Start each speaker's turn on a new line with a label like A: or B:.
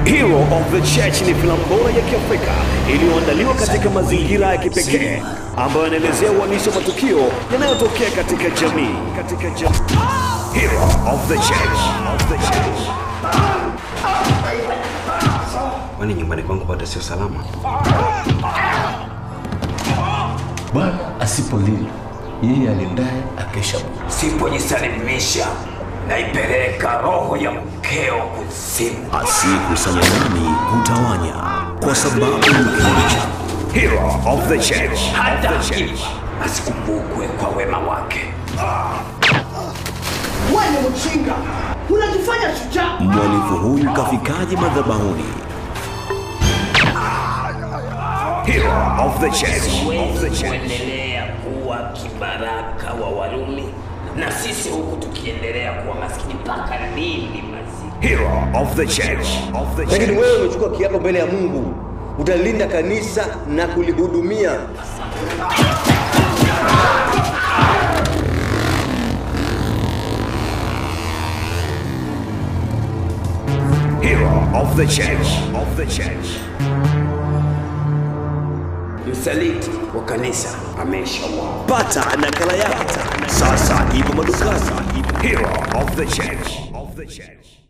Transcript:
A: Hero of the Church ni filamu bora ya Kiafrika iliyoandaliwa katika mazingira ya kipekee ambayo yanaelezea uhalisi wa matukio yanayotokea katika jamii. Katika jamii. Hero of the Church. Of the Church.
B: Kwani nyumbani kwangu bado sio salama?
C: Bwana asipolinda yeye alindaye akesha bure.
D: Sipojisalimisha naipeleka roho ya mkeo kuzimu.
A: Asiyekusanya nami hutawanya, kwa sababu ni kimoja. Hero of the Church.
D: Hata
A: Of the Church.
D: akifa asikumbukwe kwa wema wake.
E: Wewe ni mjinga, unajifanya shujaa.
A: Mhalifu huyu kafikaje madhabahuni? Hero of the Church. Of the
D: Huwezi
A: Church.
D: kuendelea kuwa kibaraka wa Warumi na sisi huku tukiendelea kuwa maskini mpaka lini mazi?
A: Hero of the Church. Of the
F: Lakini
A: Church.
F: wewe umechukua kiapo mbele ya Mungu, utalinda kanisa na kulihudumia.
A: Hero of the Church. Of the Church.
D: Msaliti wa kanisa ameshauawa.
A: Pata nakala yako sasa, ipo madukani. Hero of the Church. Of the Church.